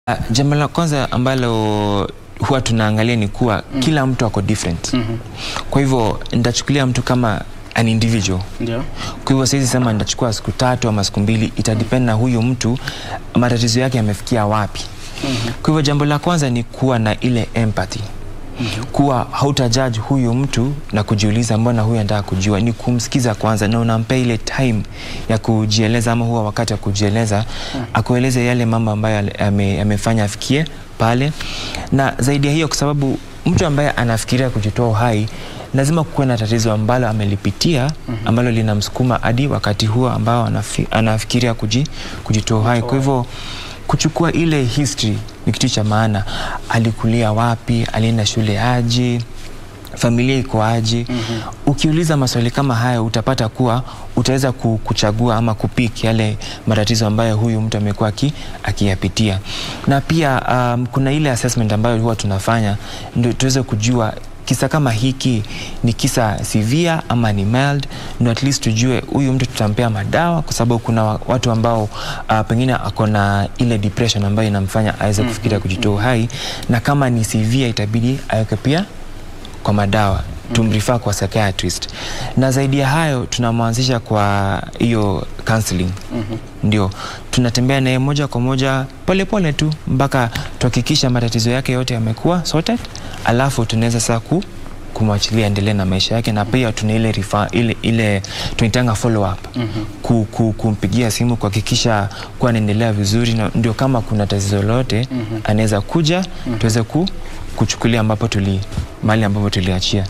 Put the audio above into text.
Uh, jambo la kwanza ambalo huwa tunaangalia ni kuwa mm. kila mtu ako different Mhm. kwa hivyo nitachukulia mtu kama an individual Ndio. kwa hivyo siwezi sema nitachukua siku tatu ama siku mbili itadepend na huyu mtu matatizo yake yamefikia wapi kwa hivyo jambo la kwanza ni kuwa na ile empathy kuwa hautajaji huyu mtu na kujiuliza mbona huyu anataka kujua ni kumsikiza kwanza na unampea ile time ya kujieleza ama huwa wakati wa kujieleza akueleze yale mambo ambayo ale- ame- amefanya afikie pale na zaidi ya hiyo kwa sababu mtu ambaye anafikiria kujitoa uhai lazima kuwe na tatizo ambalo amelipitia ambalo linamsukuma hadi wakati huo ambao anafi, anafikiria kuji, kujitoa uhai kwa hivyo kuchukua ile history ni kitu cha maana alikulia wapi alienda shule aje familia iko aje mm-hmm. ukiuliza maswali kama haya utapata kuwa utaweza ku- kuchagua ama kupik yale matatizo ambayo huyu mtu amekuwa aki- akiyapitia na pia um, kuna ile assessment ambayo huwa tunafanya ndio tuweze kujua kisa kama hiki ni kisa severe ama ni mild ndo at least tujue huyu mtu tutampea madawa kwa sababu kuna wa- watu ambao uh, pengine ako na ile depression ambayo inamfanya aweze kufikiria kujitoa uhai na kama ni severe itabidi aweke pia kwa madawa tumrifaa kwa psychiatrist na zaidi ya hayo tunamwanzisha kwa hiyo counseling ndio tunatembea naye moja kwa moja polepole tu mpaka tuhakikisha matatizo yake yote yamekuwa sorted alafu tunaweza saa ku kumwachilia endelee na maisha yake na pia tuna ile rifa, ile, ile tunaitanga follow up mm-hmm. ku, ku, kumpigia simu kuhakikisha kuwa anaendelea vizuri na ndio kama kuna tatizo lolote mm-hmm. anaweza kuja mm-hmm. tuweze ku, kuchukulia ambapo tuli mahali ambapo tuliachia